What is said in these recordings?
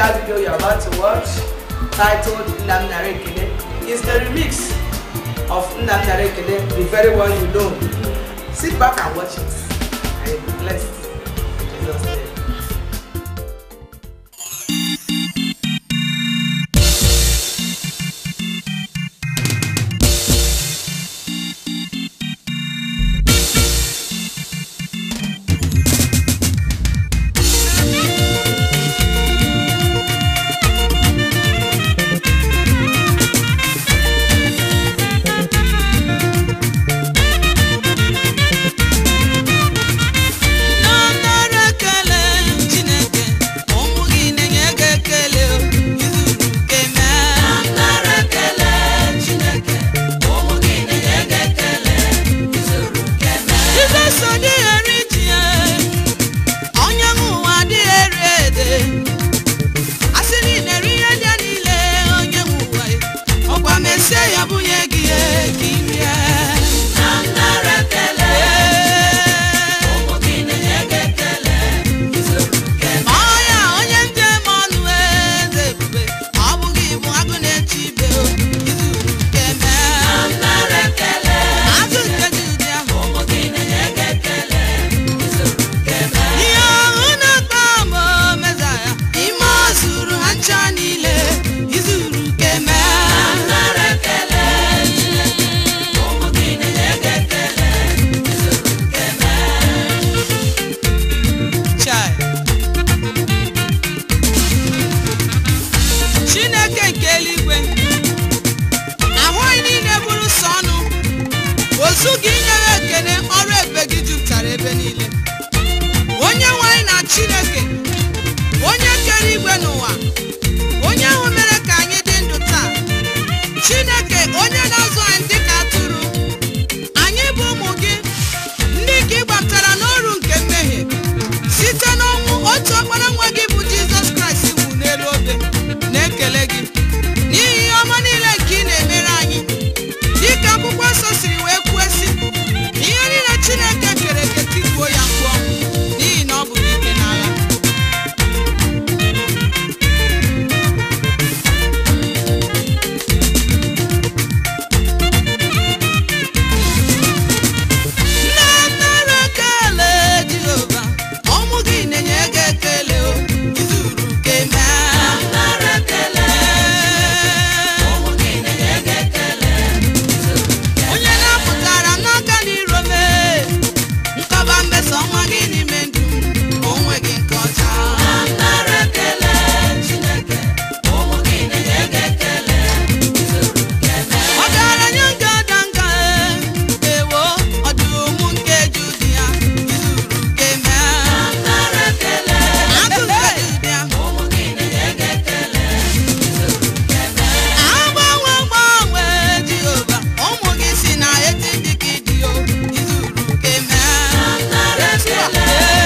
that video you're about to watch, titled Nnam Nara Ekele, is the remix of Nnam Nara Ekele, the very one you know. Sit back and watch it, and you'll be blessed. In Jesus' name. Nara ekele Chineke ụmụ gị na-enye gị ekele o, izuru nke mee. Nara ekele Chineke ụmụ gị na-enye gị ekele izuru nke mee. Jizọs adịghị eri ji ya, onye nwe ụwa adịghị eri ede. Asị na ị na-eri ihe ndị a niile onye nwe ụwa ya, ọkwa mesie ya bunye gị ya ka ị rie. Nara ekele ọya onye njem ọnụ eze ebube ọ bụghị ibu agụ na-eche ibe o izuru nke mee agụ nke dị ụdị ahụ ihe ọhụ na-akpa ama meza ya ime ọ zuru ha ncha niile izuru nke mee Chai. chineke nke eluigwe ahụghị niile bụrụ sọ ọnụ ozu gị inye ya ekele ọrụ ebe gị jupụtara ebe niile onye nwanyị na chineke onye kere igwe n'ụwa onye ahụ mere ka anyị dị ndụ taa chineke onye na-azụ anyị dị ka atụrụ anyị bụ ụmụ gị ndị ka ị gbaptara n'ọrụ nke mmehie site n'ọnwụ otu ọkpara nwa gị bụ jizọs kraịst wụ n'elu obe na-ekele gị n'ihi ihe ọma niile nke ị na-emere anyị dịka akwụkwọ nsọ siri wee kwuo si ihe niile chineke kere eke tikuo ya mkpu ọnwụ n'ihi na ọ bụ n'ike n'agha nnara ekele jehova ọmụ gị na-enye gị ekele o izuru nke mee onye na-apụtara n'aka n'iro mee nkọba mmeso ọnwa gị n'ime ndụ m onwe gị nke ọcha ọgaranya nke ada nka ewo ọdụm nke ju di ya izuru nke mee agụ nke dị ụdị ahụ agbanwe gbanwe jehova ụmụ gị si na eti dị ka ịdị o izuru nke mee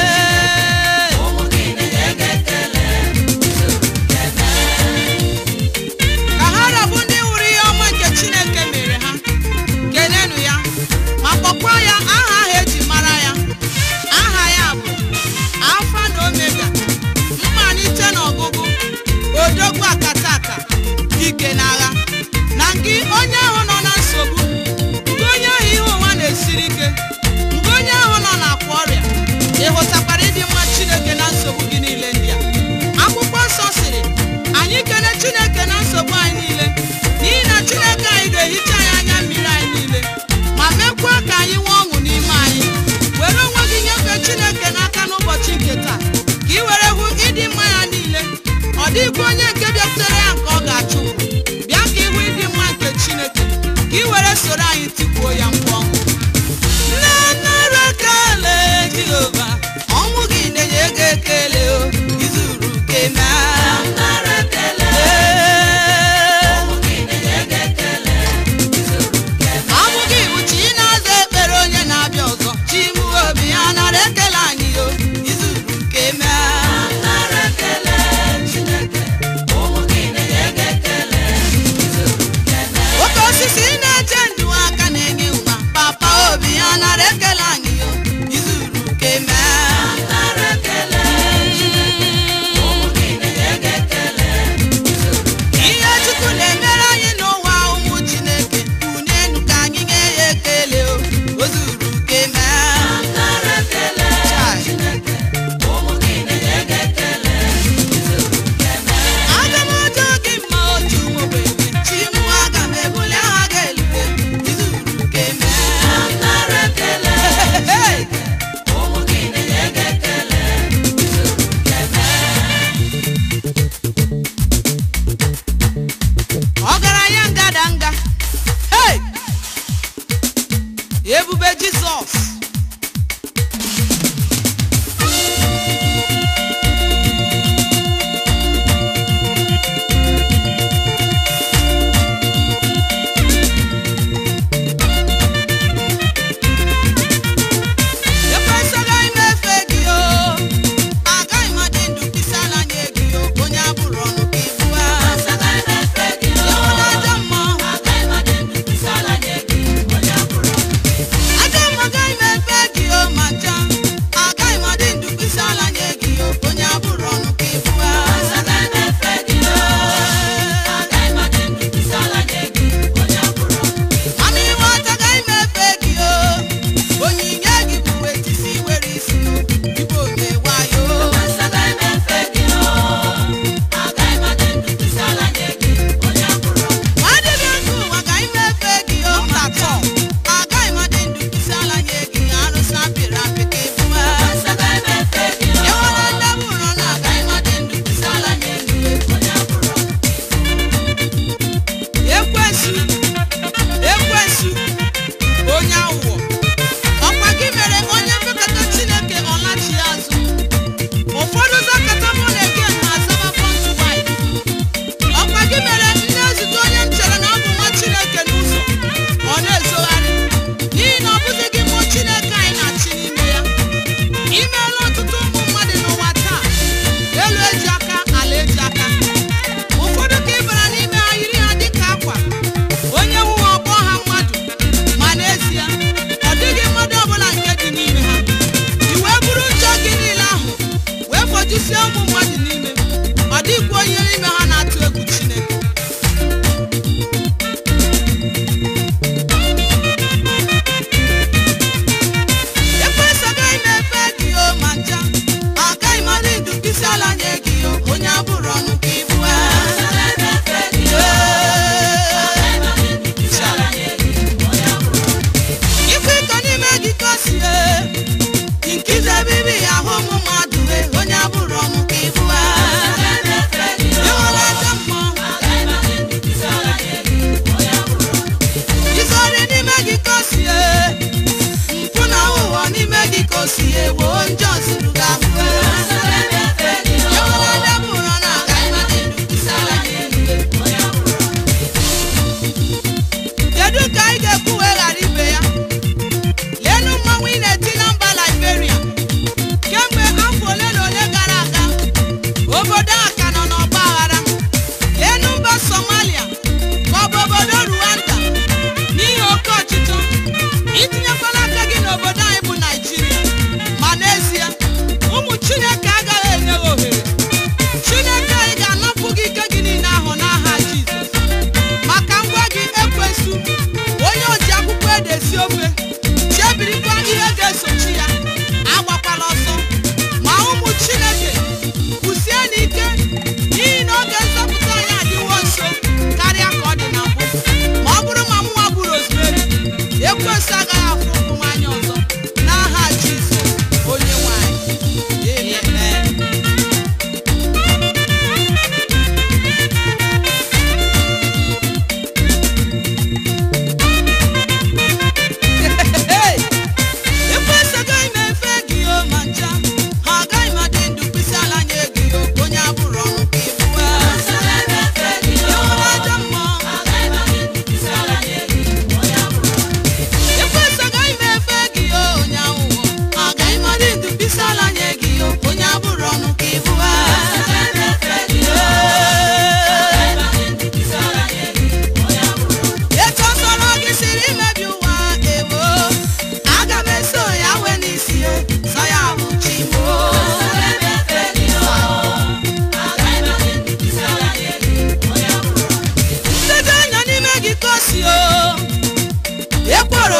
ka ha rabụ ndị hụrụ ihe ọma nke chineke mere ha kenenu ya ma kpọkwa ya aha ahụ eji mara ya aha ya bụ alfa na omega mmalite na ọgụgụ odogwu akataka ike n'agha na gị onye ahụ nọ na nsogbu nke onye ahụ ihe ụwa na-esiri ike nke onye ahụ nọ n'akwa ọrịa ị hụtakwara ịdị mma chineke na nsogbu gị niile ndị a akwụkwọ nsọ sịrị anyị kene chineke na nsogbu anyị niile n'ihi na chineke anyị ga-ehicha anyị anya mmiri anyị niile ma mekwa ka anyị nwee ọṅụ n'ime anyị were onwe gị nyefee chineke n'aka n'ụbọchị nke taa ka ị were hụ ịdị mma ya niile ọ dịghịkwa onye nke bịakwutere ya nke ọ ga-achụ bịa ka ịhụ ịdị mma nke chineke ka ị were soro anyị tikuo ya mkpu ọṅụ nne nara ekele jehova ọnwụ gị na-enye gị ekele o izuru ke ọ bụ gị bụ chi na-aza ekpere onye na-abịa ọzọ chi mụ obi ya nara ekele anyị o izuru nke mee oke osisi na-eche ndụ aka na-enye nwa papa obi ya nara ekele anyị o izuru nke mee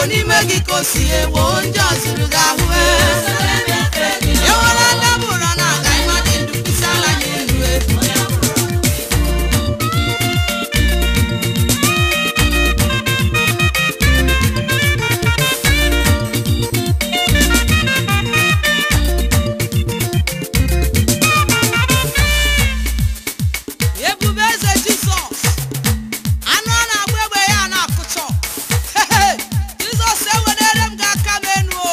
n'ime gị ka o si ewo ndị ọzụrụ gị ahụ ewere ndabụrọ na aga ịmadị ndụ kwụsị ala n'elu e. ebube eze jizọs anụ a na-agba egbe ya na-akụchọ Hehe, jizọs ewedere m gị aka m enu o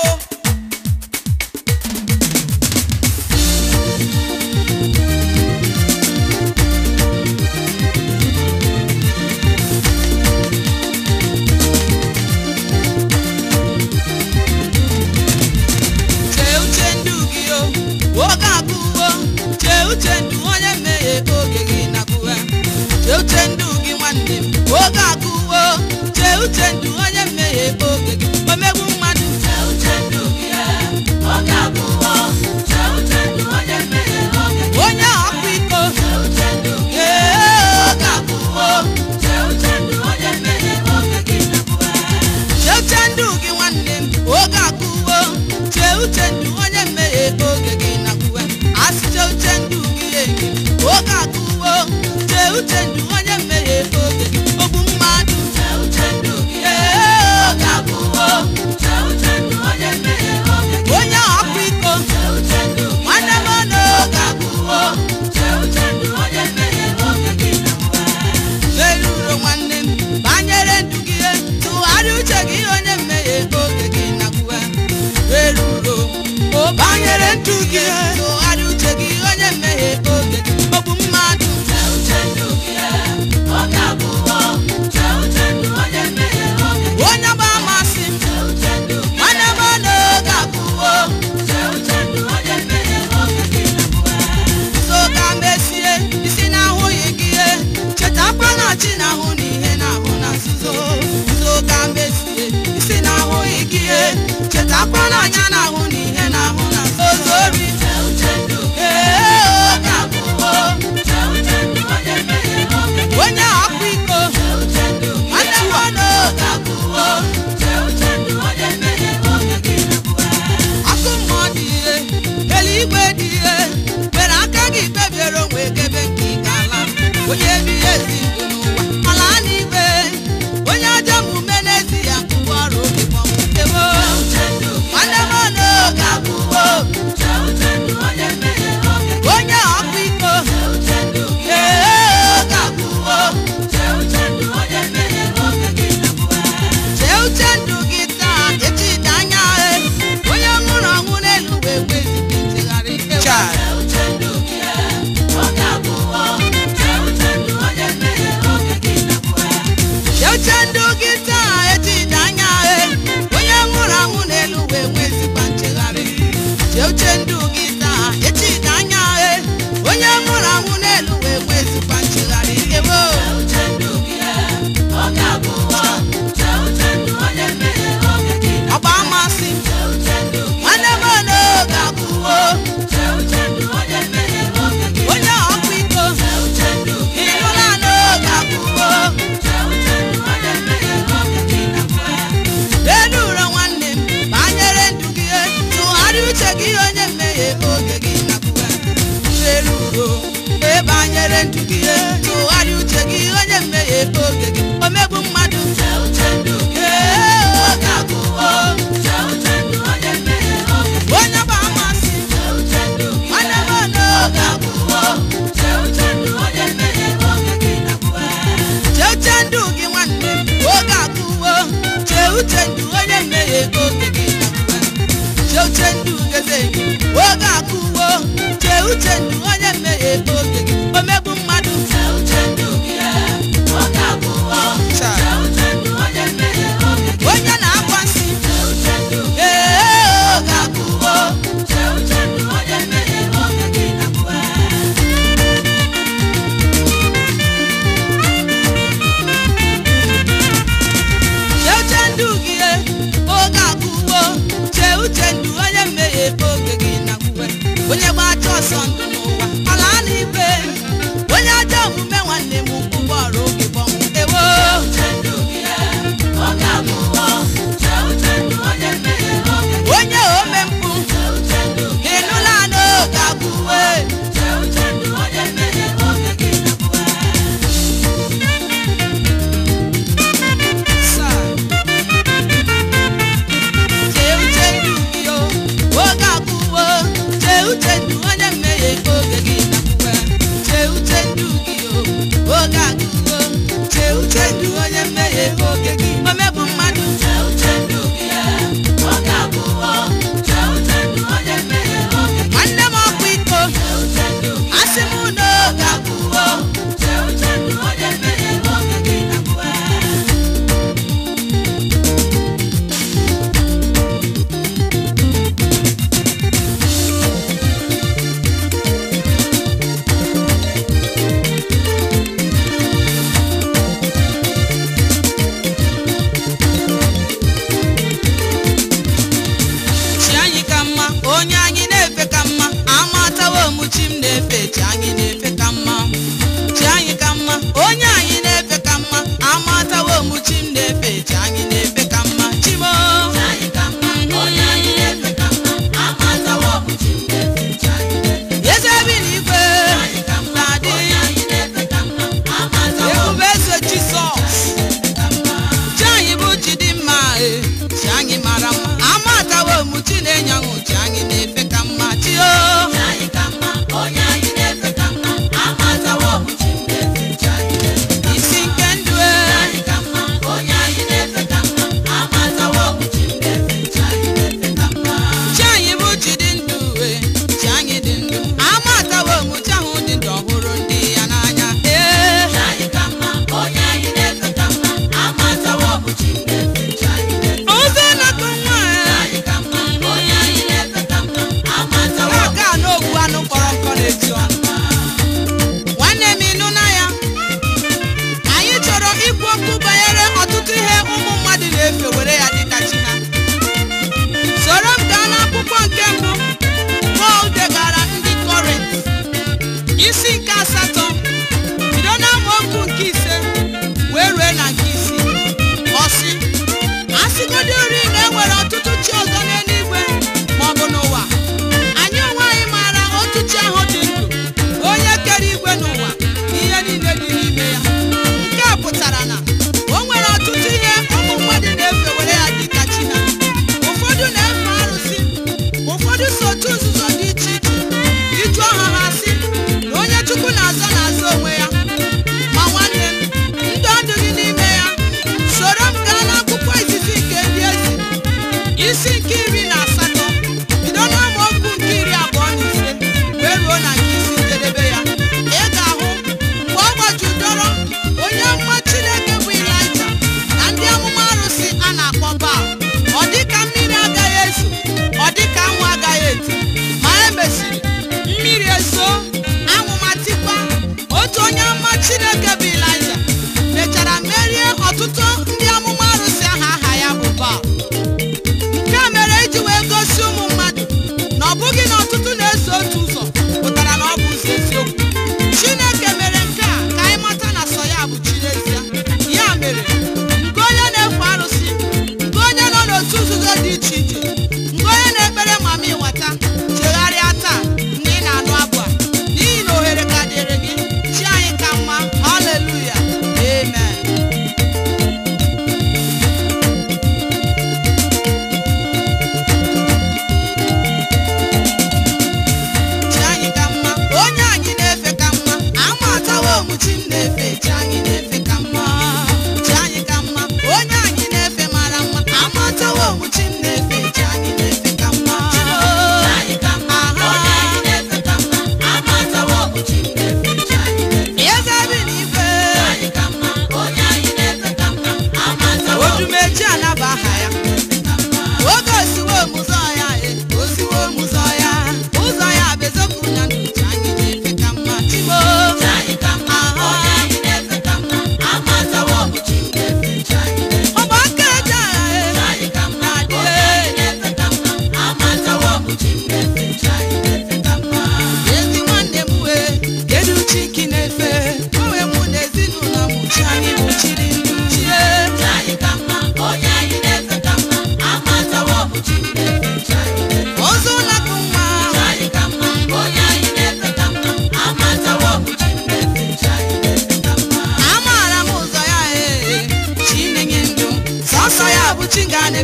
chee uche ndụ gị o oge agụwo chee uche ndụ onye mmehie oge gị na-agụwa chee uche ndụ gị nwanne m oge agụwo chee uche ndụ onye mmehie oge gị omegbu mmadụ onye ọkwa iko ee oge agụwo chee uche ndụ gị nwanne m oge agụwo chee uche ndụ onye mmehie oge gị na-agụwa asị chee uche ndụ gị enyi oge agụwo chee uche ndụ onye mmehie oge gị ogbu mmadụ ee oge agụwo onye ọkwa iko nwanne m n'oge agụwo eruro nwanne m banyere ndụ gị ihe tụgharịa uche gị onye mmehie oge gị na-agụwa eruro o banyere ndụ gị ihe tụgharịa uche gị onye mmehie oge gị ogbu mmadụ onye gba amasị m nwanne m n'oge agụwo so ka mesie isi na-ahụghị gị ihe chetakwa na chi na-ahụ na ihe na-ahụ na nzuzo so ka mesie isi na-ahụghị gị ihe chetakwa na anya na-ahụ na ihe na-ahụ na nzuzo ori ee oge agụwo onye ọkwa iko nwanne m n'oge agụwo ọkụ mmụọ dị ihe eluigwe dị ihe mere aka gị kpebiere onwe gebe nke ị ga-ala onye ebighị ezi ndụ n'ụwa ala n'igwe onye ajọ omume n'ezi ya ngwụ ọrụ obi gbanwetewo nwanne m n'oge agwụwo onye ọkwa iko ee oge agwụwo chee uche ndụ gị taa echi dị anya e onye nwụrụ ọnwụ n'elu wee wezụga nchegharị ewe chee uche ndụ gị taa echi dị anya e onye nwụrụ anwụ n'elu wee nwezikwa nchegharị chee uche ndụ gị taa echi dị anya e onye nwụrụ anwụ n'elu wee nwezikwa nchegharị ewo ọgba amasị nwanne m n'oge agwụwo onye ọkwa iko ịhụla n'oge agwụwo elu ụlọ nwanne m banyere ndụ gị tụgharịa uche gị onye mmehie oge gị nakwuwa elu uro ebanyere ndụ gị tụgharịa uche gị onye mmehie oge gị omegbu mmadụ ee oge agwụwo onye bụ amasị nwanne m n'oge agwụwo chee uche ndụ gị nwanne m oge agwụwo chee uche ndụ onye mmehie oge gị nakwuwa chee uche ndụ geze gị oge agwụwo chee uche ndụ onye mmehie oge gị omegbu mmadụ onye na-akwasị ee oge agwụwo chee uche ndụ gị oge agwụwo chee uche ndụ onye mmehie oge gị nakwuwe onye gbacha ọsọ ndụ n'ụwa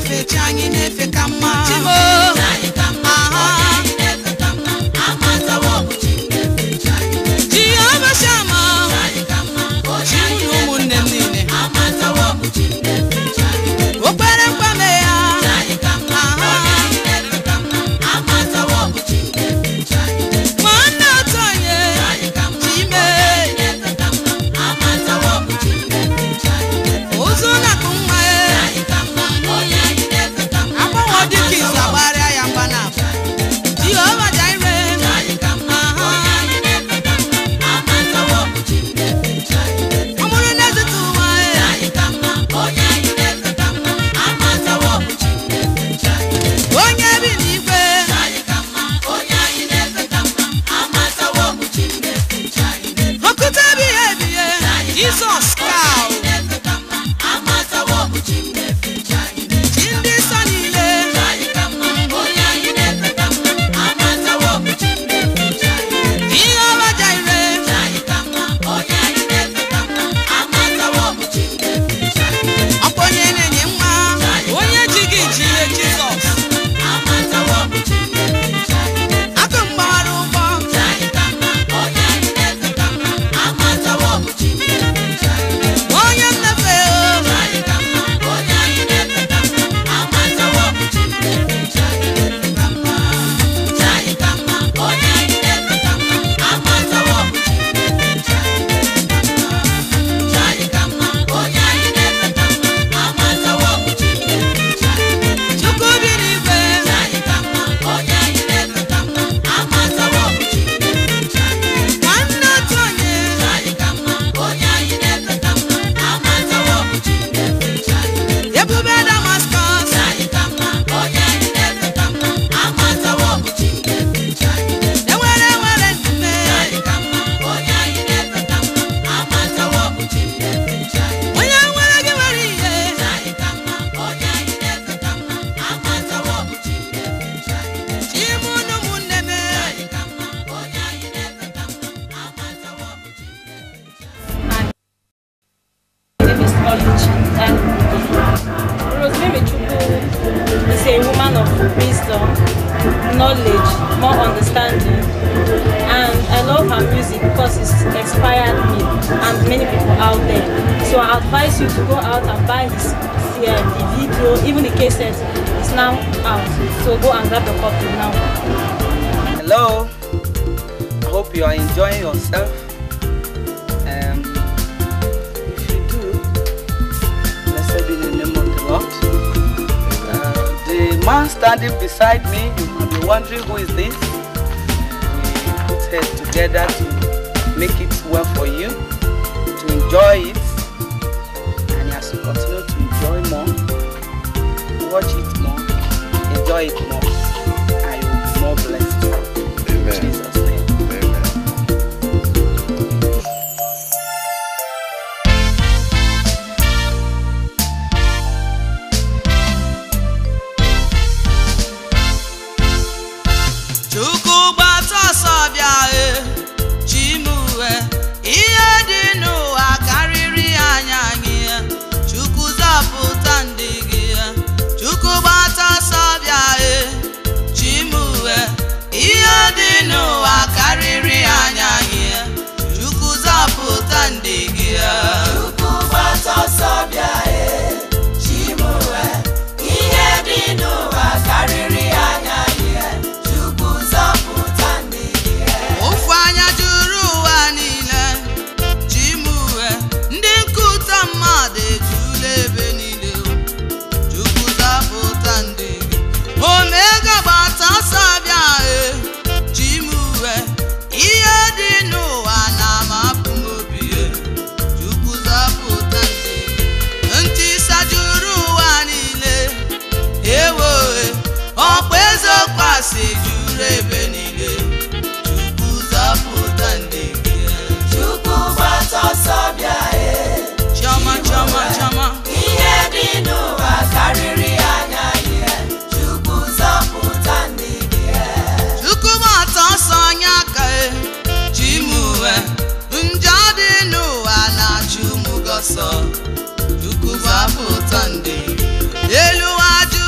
na-efe chi anyị na-efe ka mma chimo aha jehova shama chi na ụmụnne m niile okpere mkpame ya aha nwanne otu onye chime ụzụ na-akụ nwa ya agbanwe dịka izu agbarịa ya mgba na abụ jehova jaire aha ọ bụrụ na ezute ụwa ya onye bi n'igwe okwute ebighị ebighị jizọs kaụ chi ndị nsọ niile ihe ọma jaire ọkwa onye na-enye nwa onye ji gị ji ihe jizọs akụ mgbawara ụgbọ onye nnefe o chukwu bi n'igwe nwanne otu onye ebube damaskọs enwere enwere nnume onye nwere gị nwere ihe chime unu ụmụnne m name is Oluchi and Rosemary Chukwu is a woman of wisdom, knowledge, more understanding, and I love her music because it's inspired me and many people out there. So I advise you to go out and buy his uh, the video, even the cassette is now out. So go and grab the copy now. Hello. I hope you are enjoying yourself. Um, if you do, blessed be the name of the Lord. Uh, the man standing beside me, you might be wondering who is this. We put heads together to make it well for you, to enjoy it, and as you continue to enjoy more, watch it more, enjoy it more, and you will be more blessed. In Amen. Jesus' name. Amen. chukwu gbata ọsọ bịa e chimue ihe dị n'ụwa karịrị anya anyị e. chukwu zọpụta ndị gị e. chukwu gbata ọsọ bịa e chimue ihe dị n'ụwa karịrị anya anyị e. chukwu zọpụta ndị gị e. ofu anya juru ụwa niile chimue ndị nkụta mmadụ ejula ebe niile chukwu zapụta ndị gị omega gbata ọsọ bịa e chimue ihe dị n'ụwa na-amapụ m obi e chukwu zapụta ndị gị ntị sajuru ụwa niile ewo e ọkpa ezekwasị juru ebe niile chukwu zapụta ndị gị chiọma chiọma chiọma chukwu gbata ọsọ onye aka e chimuwe njọ dị n'ụwa na-achụ ụmụ gị ọsọ chukwu zapụta ndị elu ụwa jụ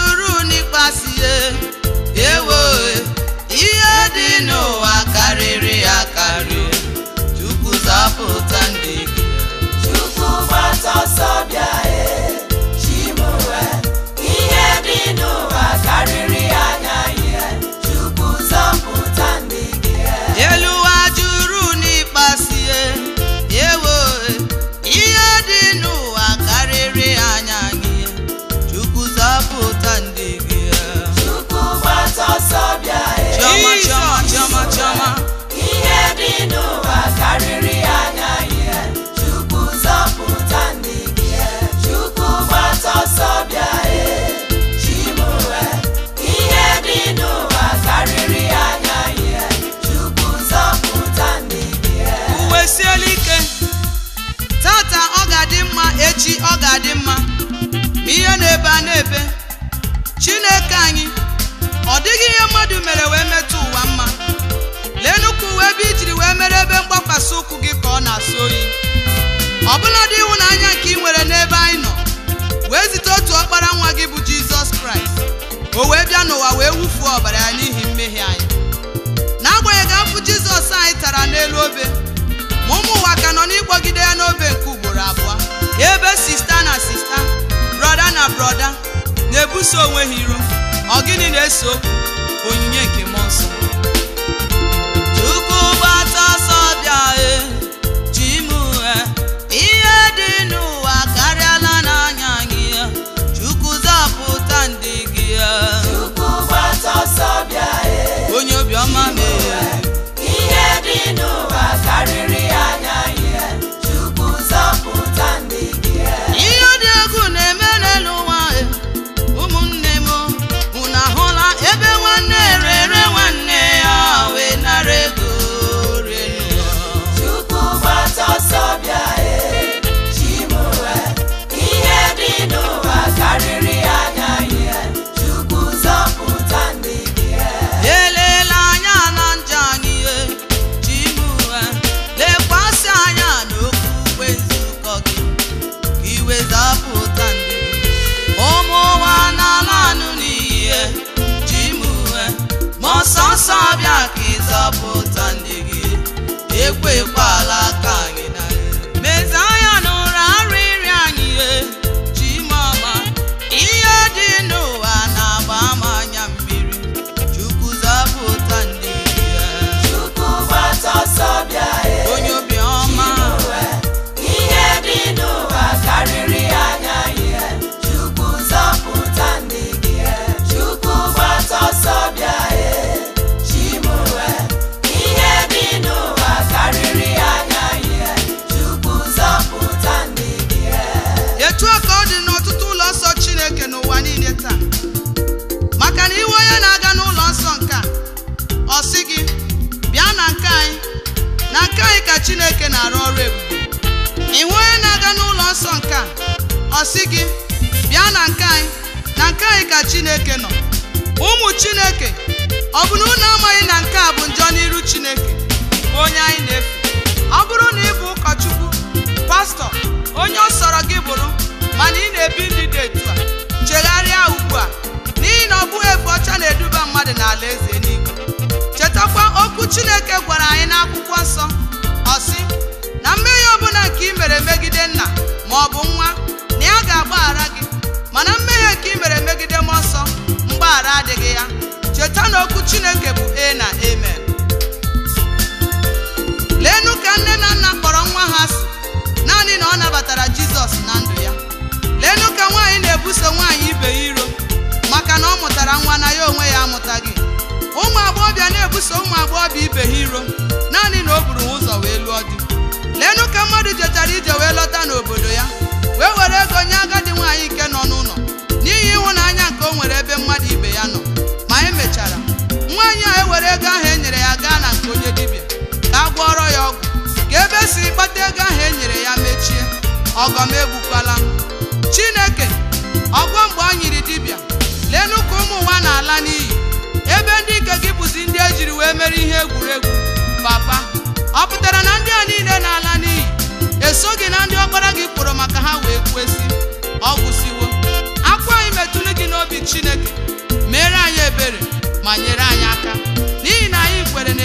n'ụwa karịrị akarị chukwu zapụta ndị gị Chukwu gbata ọsọ bịa e chimue ihe dị n'ụwa karịrị anya ihe Chukwu zọpụta ndị gị e. elu ụwa juru n'ịkpasie ewo ihe dị n'ụwa karịrị anya gị chukwu zapụta ndị gị Chukwu gbata ọsọ bịa e chiọma chiọma chiọma chiọma ihe dị n'ụwa karịrị anya ihe Chukwu zọpụta ndị gị e. Chukwu gbata ọsọ bịa e chimue ihe dị n'ụwa karịrị anya ihe Chukwu zọpụta ndị gị e. uwe siela ike tata ọ ga-adị mma echi ọ ga-adị mma ma ihe na-ebe a na-ebe chineke anyị ọ dịghị ihe mmadụ mere wee metụ ụwa mma lee nnukwu uwe ebe ijiri wee mere ebe mgbakwasị ụkwụ gị ka ọ na-asọ oyi ọbụladị ịhụnanya nke ị nwere n'ebe anyị nọ wee zite otu ọkpara nwa gị bụ jizọs kraịst o wee bịa n'ụwa wee wufuo ọbara ya n'ihi mmehie anyị n'agbanyeghị afụ jizọs anyị tara n'elu obe ma ụmụ ụwa ka nọ n'ịkpọgide ya n'obe nke ugboro abụọ ebe sista na sista brọda na brọda na-ebuso onwe ha iro ọ gịnị na-ese okwu onyinye nke mmụọ nsọ chukwu gbata ọsọ bịa e chimue ihe dị n'ụwa karịala n'anya gị chukwu zapụta ndị gị Chukwu gbata ọsọ bịa e onye obiọma mee ihe dị n'ụwa karịrị anya ihe Chukwu zọpụta ndị gị e. ihe dị egwu na-eme n'elu ụwa e. ụmụnne m unu ahụla ebe nwanne rere nwanne ya wee nara ego renu Chukwu gbata ọsọ bịa e chimue ihe dị n'ụwa karịrị anya ihe Chukwu zọpụta ndị gị e. elela anya na njọ anyị e chimue lekwasị anya n'okwukwe nzukọ gị ka iwe zapụta ndị gị ụmụ ụwa n'ala anụ n'iyi e chimue ma ọsọ nsọ bịa ka ịzọpụta ndị gị ekwekwala ka anyị na mezi anya n'ụra arịrị anyị e chimọma ihe dị n'ụwa na-agba ama anya mmiri chukwu zapụta ndị gị e. Chukwu gbata ọsọ bịa e onye obiọma chimue ihe dị n'ụwa karịrị anya ihe Chukwu zọpụta ndị gị e. Chukwu gbata ọsọ bịa e chimue ihe dị n'ụwa karịrị anya ihe Chukwu zọpụta ndị gị e. etu a ka ọ dị n'ọtụtụ ụlọ nsọ chineke n'ụwa niile taa maka na iwe onye na-aga n'ụlọ nsọ nke a ọ sị gị bịa na nke anyị na nke anyị ka chineke na-arụ ọrụ ebube ihu onye na-aga n'ụlọ nsọ nke a ọ sị gị bịa na nke anyị na nke anyị ka chineke nọ ụmụ chineke ọ bụ na unu amaghị na nke a bụ njọ n'iru chineke bụ onye anyị na-efe ọ bụrụ na ị bụ ụkọchukwu pastọ onye ọ sọrọ gị bụrụ mana ị na-ebi ndụ dị etu a chegharịa ugbu a n'ihi na ọ bụghị efe ọcha na-eduba mmadụ n'ala eze eluigwe chetakwa okwu chineke gwara anyị n'akwụkwọ nsọ ọ sị na mmehie ọbụla nke ị mere megide nna ma ọ bụ nwa na ya ga-agbaghara gị mana mmehie nke ị mere megide mmụọ nsọ mgbaghara adịghị ya cheta na okwu chineke bụ e na amen leenụ ka nne na nna kpọrọ nwa ha si naanị na ọ nabatara jizọs na ndụ ya leenụ ka nwaanyị na-ebuso nwaanyị ibe ya iro maka na ọ mụtara nwa na ya onwe ya amụtaghị ụmụ agbọghọbịa na-ebuso ụmụ agbọghọbịa ibe ha iro naanị na o buru ha ụzọ wee lụọ di leenụ ka mmadụ jechara ije wee lọta n'obodo ya wee were ego nye agadi nwaanyị nke nọ n'ụlọ n'ihi ịhụnanya nke o nwere ebe mmadụ ibe ya nọ ma emechara nwaanyị a ewere ego ahụ e nyere ya gaa na nke onye dibịa ka a gwọrọ ya ọgwụ ka ebe si kpata ego ahụ e nyere ya mechie ọgọm egbukwala m chineke ọgwọ mgbe ọ nyiri dibịa leenụ ka ụmụ ụwa na-ala n'iyi ebe ndị ike gị bụzi ndị ejiri wee mere ihe egwuregwu papa ọ pụtara na ndị a niile na-ala n'iyi esoghị na ndị ọkpara gị kpọrọ maka ha wee kwesị ọ gwụsiwo akwa anyị metụrụ n'obi chineke mere anyị ebere ma nyere anyị aka n'ihi na anyị kwere na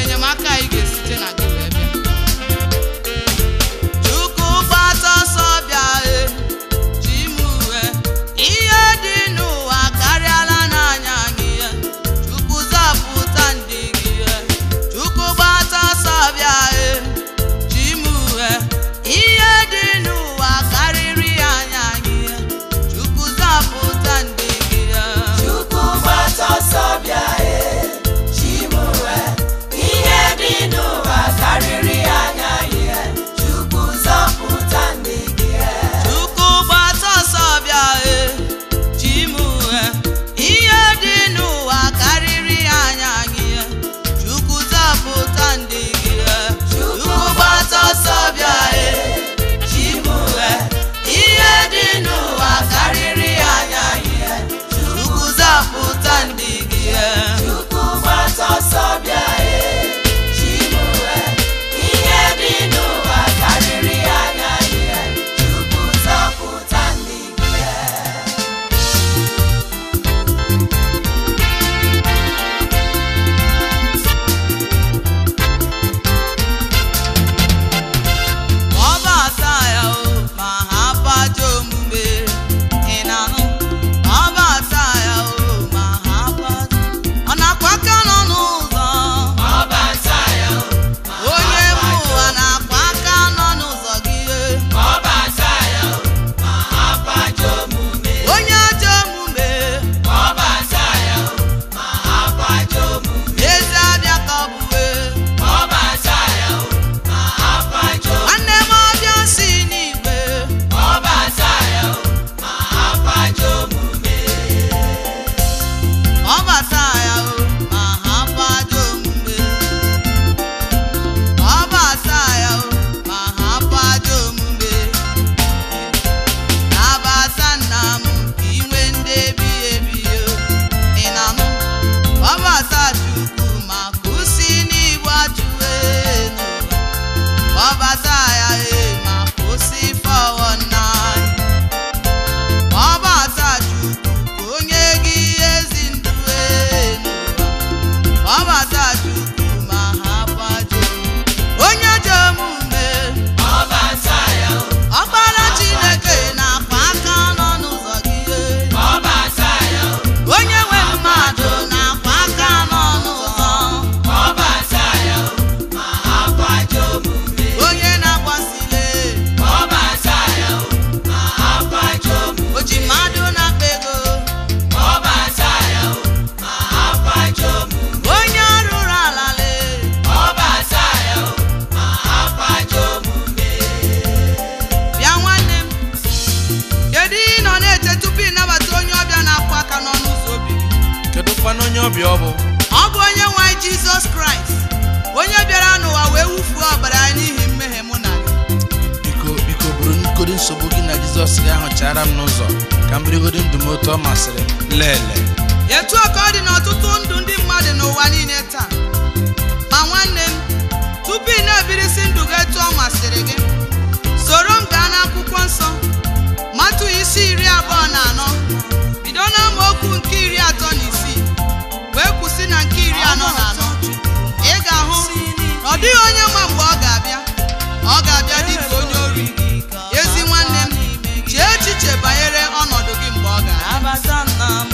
obi ọ bụ ọ bụ onye nwe anyị jizọs kraịst onye bịara n'ụwa wee wufuo ọbara ya n'ihi mmehie mụ na gị biko biko bụrụ nkodi nsogbu gị na jizọs gị ahụ chara m n'ụzọ ka m birigodi ndụ m otu ọ masịrị m lele etu a ka ọ dị n'ọtụtụ ndụ ndị mmadụ n'ụwa niile taa ma nwanne m tupu ị na-ebirisi ndụ gị etu ọ masịrị gị soro m gaa n'akwụkwọ nsọ matụ isi iri abụọ na anọ bido n'amaokwu nke iri atọ na isii wee kwụsị na nke iri anọ na anọ ị ga-ahụ na ọ dịghị onye ma mgbe ọ ga-abịa ọ ga-abịa dị ka onye ori ezi nwanne m chee echiche banyere ọnọdụ gị mgbe ọ ga-abịa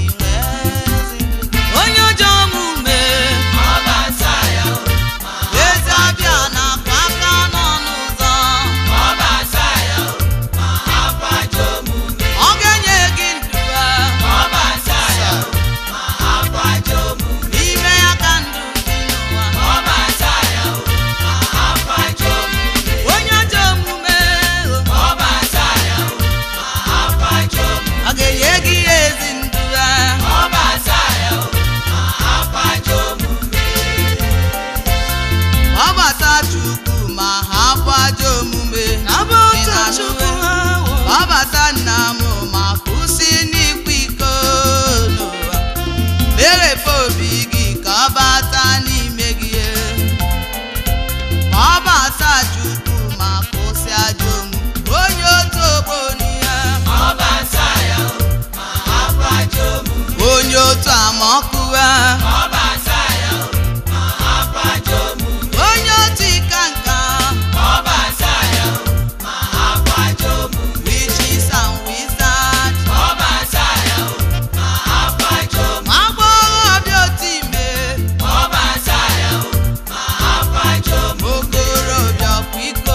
onye ọjọọ omume ọbata ya o eze abịa na-akwa aka n'ọnụ ụzọ ọbata ya o ma akwajo omume ọ ga-enye gị ndụ ya ọbata ya o ma akwajo omume n'ime ya ka ndụ dị n'ụwa ọbata ya o ma akwajo omume onye ọjọọ omume ọbata ya o ma akwajo omume ọ ga-enye gị ezi ndụ ya ọbata ya o ma akwajo omume ọbata chukwu ma ha bụ ajọ omume Ị na-anụ ya? ọbata nna m ma kwụsị n'ịkwa iko n'ụwa meghepụ obi gị ka ọ bata n'ime gị ma ọ bata chukwu ma kwụsị ajọ omume onye otu ogbo n'ihe ọbata ya o ma akwajo omume onye otu amaọkụwa ọbata ya o ma akwajo omume onye otu ịka nka ọbata ya o ma akwajo omume witches and wizards ọbata ya o ma akwajo omume ma agbọghọbịa otu ime ọbata ya o ma akwajo omume okorobịa ọkwa iko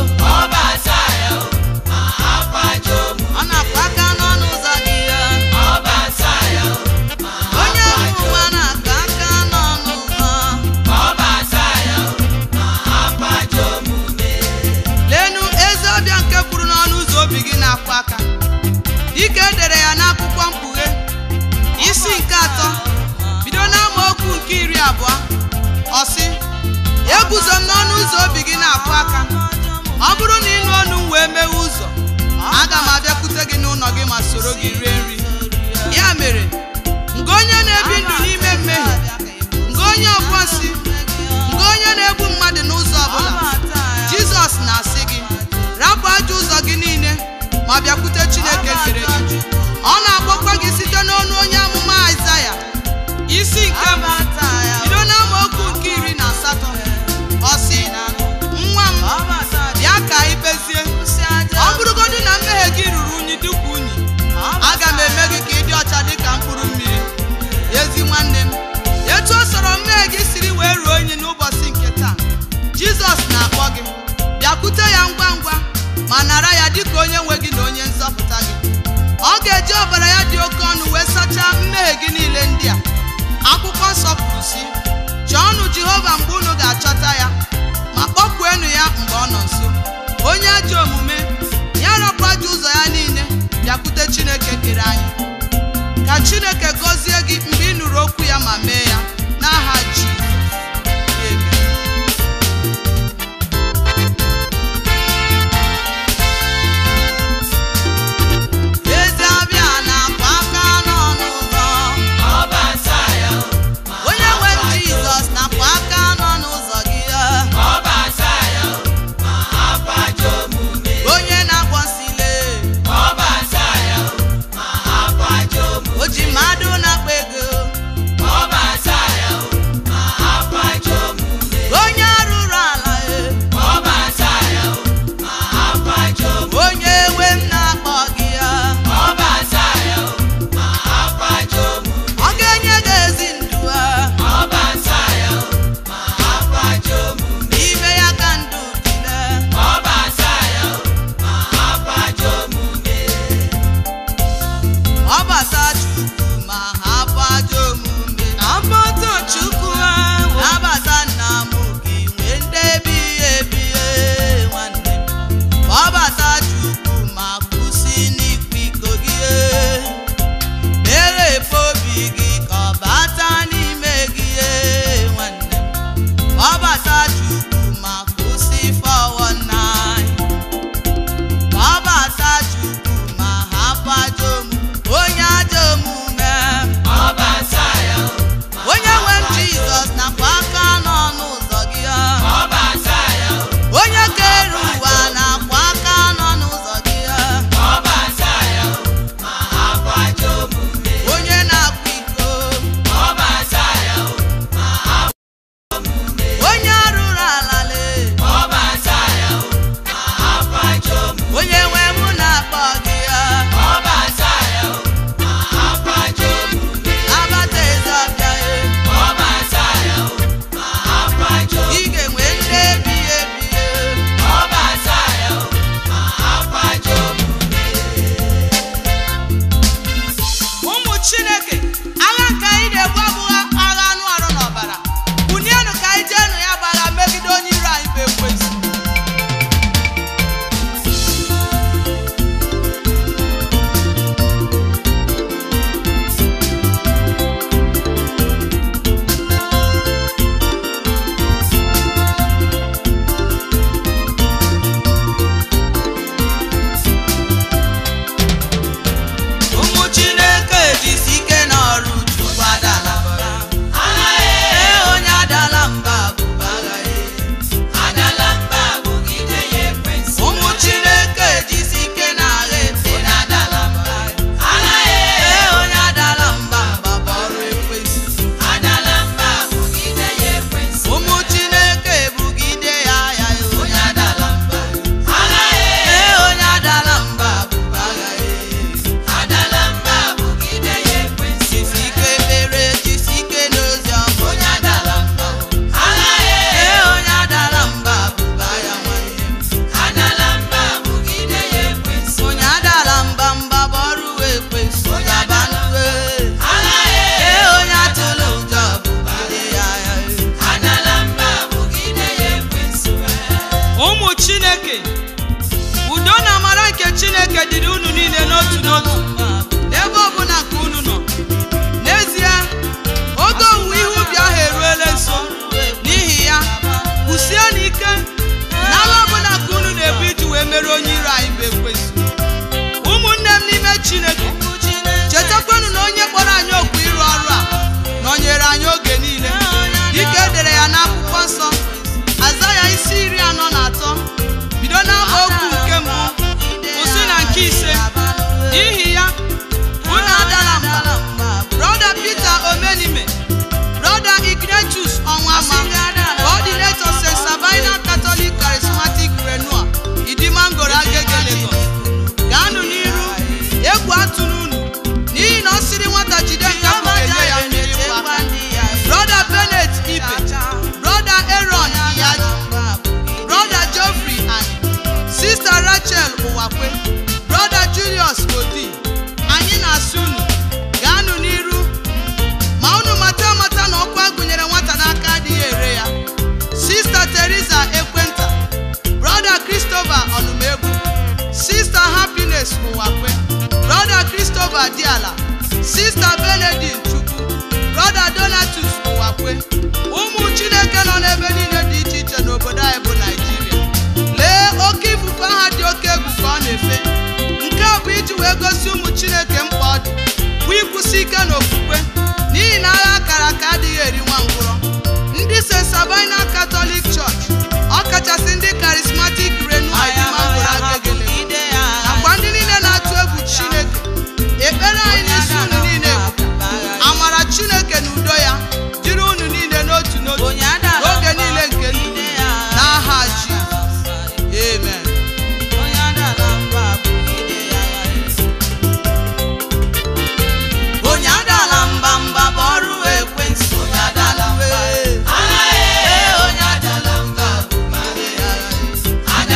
ọbata ya o ma akwajo omume ọ na-akwa aka n'ọnụ ụzọ gị ya ọbata ya o ma onye akwajo nwa na-aka aka n'ọnụ ụzọ ọbata ya o ma akwajo omume lenu ezi ọbịa nke kwuru n'ọnụ ụzọ obi gị na-akwa aka dịka e dere ya n'akwụkwọ mkpughe isi nke atọ bido n'amaokwu nke iri abụọ ọ sị eguzo m n'ọnụ ụzọ obi gị na-akwa aka ọ bụrụ na ịnụ ọnụ m wee mewe ụzọ aga m abịakwute gị n'ụlọ gị ma soro gị rie nri ya mere nke onye na-ebi ndụ n'ime mmehie nke onye ọkwọnsị nke onye na-egbu mmadụ n'ụzọ ọbụla jizọs na-asị gị rapụ ajọ ụzọ gị niile ma bịakwute chineke kere gị ọ na-akpọkwa gị site n'ọnụ onye amụma aịzaya isi nke mbụ bido n'amaokwu nke iri na asatọ ọ sị nwa m bịa ka anyị kpezie ọ bụrụgodị na mmehie gị ruru unyi dịka unyi aga m eme gị ka ị dị ọcha dịka mkpụrụ mmiri ezi nwanne m etu o soro mmehie gị siri wee ruo unyi n'ụbọchị nke taa jizọs na-akpọ gị bịakwute ya ngwa ngwa ma nara ya dịka onye nwe gị na onye nzọpụta gị ọ ga-eji ọbara ya dị oke ọnụ wee sachaa mmehie gị niile ndị a akwụkwọ nsọ kwuru sị chọọnụ jehova mgbe unu ga-achọta ya ma kpọkpuenụ ya mgbe ọ nọ nso onye ajọ omume ya rapụ ajọ ụzọ ya niile bịakwute chineke kere anyị ka chineke gọzie gị mgbe ị nụrụ okwu ya ma mee ya n'aha jizọs Amen. ezi abịa na-akwa aka n'ọnụ ụzọ ọbata ya o onye nwe m jizọs na-akwa aka n'ọnụ ụzọ gị ọbata ya o ma akwajo omume onye na-akpọ nsile ọbata ya o ma akwajo omume o ji mmadụ na-akpa ego ọbata ya o ma onye nwe m na-akpọ gị ya ọbata ya o ma akwajo omume abata eze ọbịa ya ọbata ya o ma akwajo ị ga-enwe ndị ebighị ebi ya ọbata ya o ma akwajo omume ụmụ chineke agha nke anyị na-ebu abụghị agha anụ arụ na ọbara bunienụ ka anyị jeenụ ya bụ agha megide onye iro anyị bụ ekwensu ụmụ chineke jisi ike n'ọrụ chukwu adala mba ee onye adala mba bụba agha ya adala mba bugide ya ekwensu ụmụ chineke jisi ike n'agha efe na adala mba ee onye adala mba mba bụ ọrụ ekwensu adala mba bugide ya ekwensu ụmụ chineke bugide ya agha ya onye adala mba ee onye adala mba bụba agha ya adala mba bugide ya ekwensu jisi ike ekpere jisi ike n'ozi ọma onye adala mba ee onye adala mba bụba ya nwanne m adala mba bugide ya ekwensu onye adala mba mba bụ ọrụ ekwensu onye abanụwe ee onye atụla ụjọ bụgide ya ya adala mba bugide ya ekwensu ụmụ chineke udo na amara nke chineke dịrị unu niile n'otu n'otu n'ebe ọbụla nke unu nọ n'ezie oge owuwe ihe ubi ahụ eruela nso n'ihi ya kwụsie n'ike n'agha ọbụla nke unu na-ebu iji wee mere onye iro anyị bụ ekwensu ụmụnne m n'ime chineke chetakwanụ na onye kpọrọ anyị okwu ịrụ ọrụ a nọnyere anyị oge niile dịka e dere ya n'akwụkwọ nsọ aza ya isi iri anọ na atọ bido n'ama okwu nke mbụ kwụsị na nke ise n'ihi ya unu adala mba brọda Peter omenime brọda Ignatius ọnwama coordinator St. Sabina Catholic Charismatic Renua Idimangoro Agege Lagos gaanụ n'iru egwu atụrụ unu n'ihi na ọ sịrị nwata jide nke ahụ ga-enye ya mmiri mgbaka brọda Bennett Ibe brọda Aaron Iyaji brọda Geoffrey Ani sista Rachel Ụwakwe brọda Julius Odi anyị na-asị unu gaanụ n'iru ma unu mata amata na ọkụ agụnyere nwata n'aka adịghị ere ya sista Teresa Ekwenta brọda Christopher Ọnụmegwu sista Happiness Ụwakwe brọda Christopher Diala sista Benedict Chukwu brọda Donatus Ụwakwe ụmụ Chineke nọ n'ebe niile dị iche iche n'obodo anyị bụ Naịjirịa lee oke ifufe aha dị oke egwu ka ọ na-efe nke a bụ iji wee gosi ụmụ Chineke mkpa ọ dị bụ ịkwụsị ike n'okwukwe n'ihi na agha akara aka adịghị eri nwa ngwụrọ ndị St. Sabina Catholic Church ọkachasị ndị Charismatic Renua Idimangoro Agege Lagos nakwa ndị niile na-atụ egwu Chineke ekpere anyị n'isi unu niile bụ amara Chineke na udo ya dịrị unu niile n'otu n'otu n'oge niile nke ndụ unu. n'aha Jizọs amen onye adala mba mba bụ ọrụ ekwensu onye adala mba ee onye adala mba bụ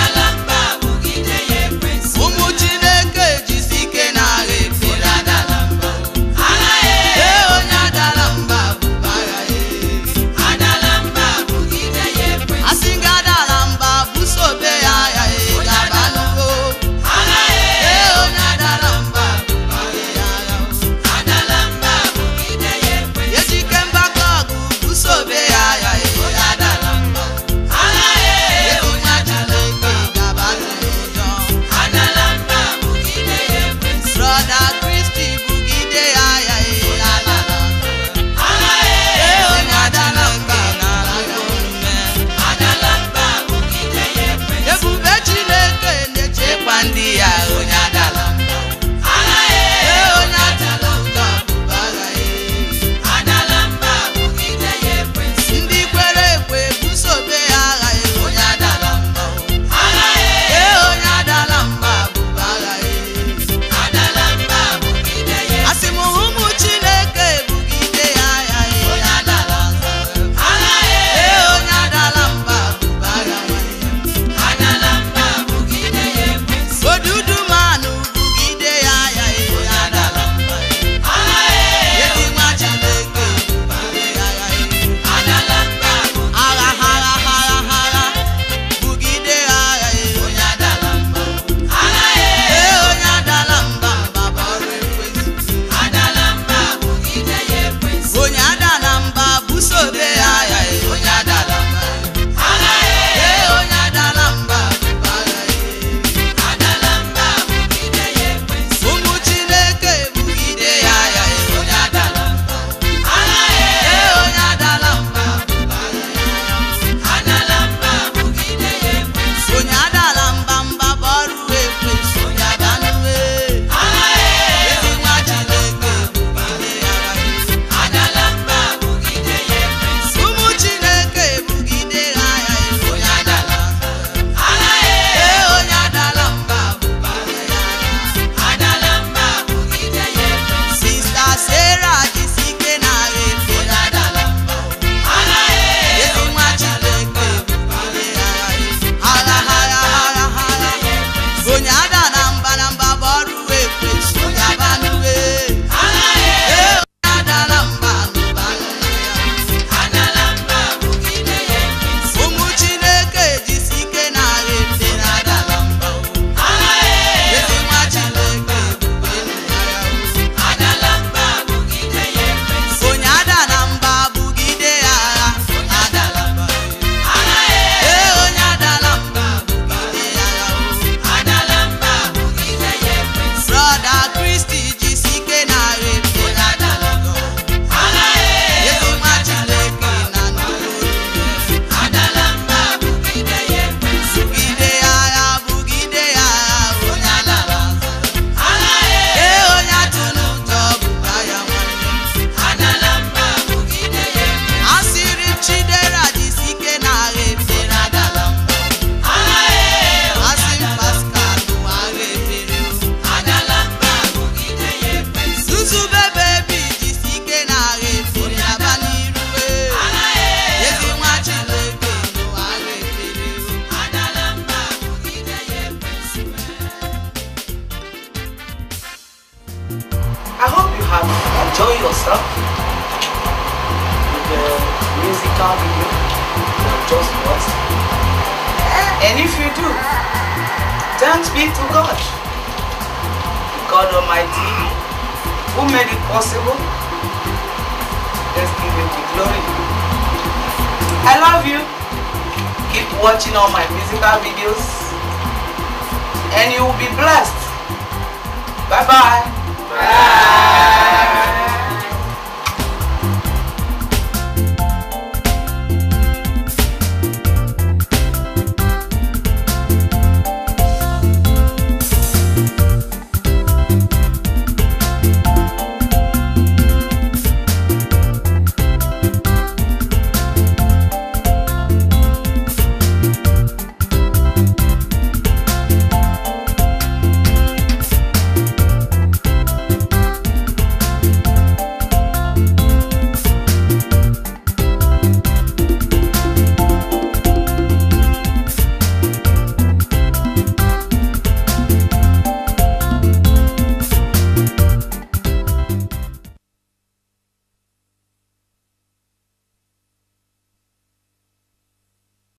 have enjoyed yourself with the musical video you have just watched. And if you do, thanks be to God. God Almighty, who made it possible. Let's give him the glory. I love you. Keep watching all my musical videos and you will be blessed. Bye bye.